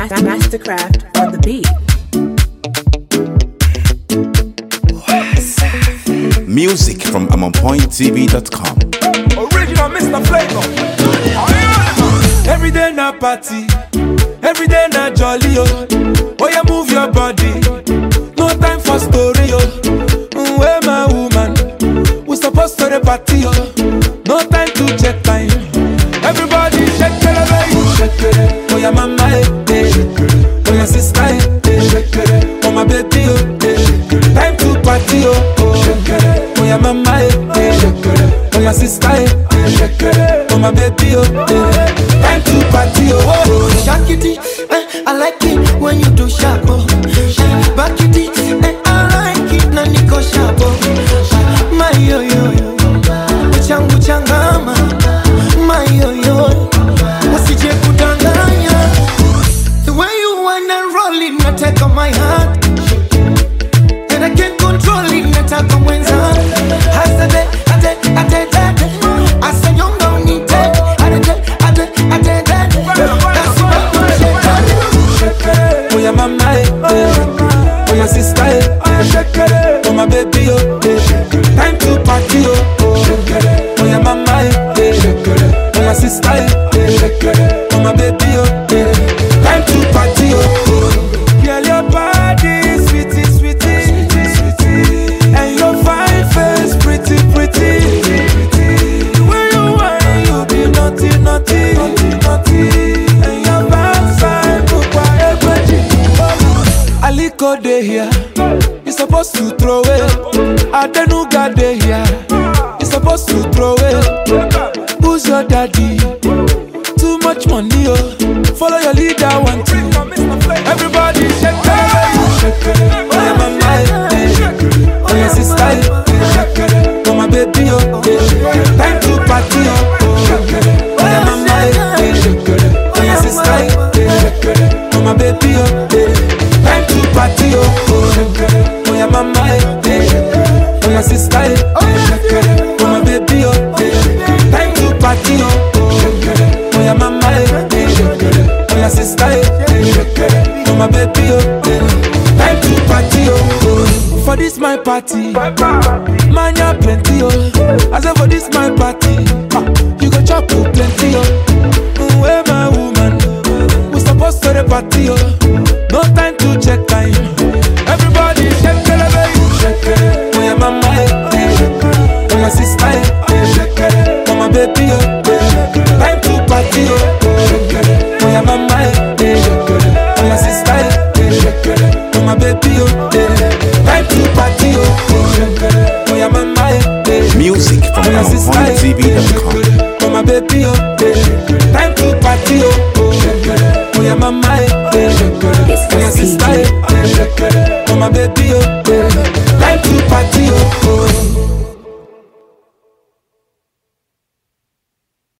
Mastercraft on the beat. Music from AmonPointTV.com. Original Mr. Flavor. Every day na party, every day na jolly oh. Oh yeah, move your body. No time for story oh. Mm, Where my woman? We supposed to the party oh. No time to check time. Everybody shake it, baby. Shake it. Oh yeah, mama eh, eh. Oh yeah, sister eh, eh. Oh my baby oh. eh. Time to party oh. oh. Oh yeah, mama eh, eh. Oh yeah, sister eh, eh. Oh my baby oh. eh. Time to party oh. oh. Shakity, eh, I like it when you do sharp. Oh. Back it, eh, I like it na niko sharp. Oh. My yo yo yo, changu changama. My yo yo, usije kudanganya. The way you wanna roll it, na take on my heart. And I can't control it, nataka mwenza. Hasade, ate, ate, ate. Asanyonga unite. Ate, ate, ate, ate. That's what I'm saying. Oh yeah, mama eh, eh. Oh yeah, sister eh, eh. Oh my baby oh, eh. Time to party oh. oh. Oh yeah, mama eh, eh. Oh yeah, sister eh, eh. Oh my baby oh, eh. Time to party oh. oh. Girl, your body sweetie, sweetie, sweetie, and your fine face pretty, pretty. The way you whine, you be naughty, naughty, naughty, and your backside look quite Aliko dey here, you supposed to throw it. Adenuga dey here, you supposed to throw it. Who's your daddy? Too much money, oh. Follow your leader, one two. Everybody shake it, shake it. Oh yeah, mama, eh, eh. oh yeah, sister, eh, eh. oh my baby, oh. eh. Time to party, oh. oh yeah, mama, eh, eh. oh yeah, sister, eh, oh my baby, oh. eh. Time to party, oh. oh yeah, mama, eh, eh. oh yeah, sister, eh, oh my baby, oh. eh. Time to party, oh. Oh yeah, mama, eh, eh. oh yeah, sister, eh, oh my baby, oh. eh. Time to party, oh. For this my party, man ya plenty, oh. I say for this my party, ah, you go chop oh, plenty, oh. Mm, Where my woman, we supposed to the party, oh. No time to check time. Everybody shake it, baby. Shake it. Oh yeah, mama, eh, eh. oh yeah, sister, eh, eh. oh my baby, oh. eh. Time to party, oh. Oh yeah, mama, eh, eh. oh yeah, sister, eh. oh my baby, oh. eh. Time to party, oh. Oh yeah, mama, eh, eh. Music from Oh yeah, sister, eh, AmonPointTV.com. oh my baby, oh. eh. Time to party, oh. Oh yeah, mama, eh, eh. oh yeah, sister, eh. oh my baby, oh.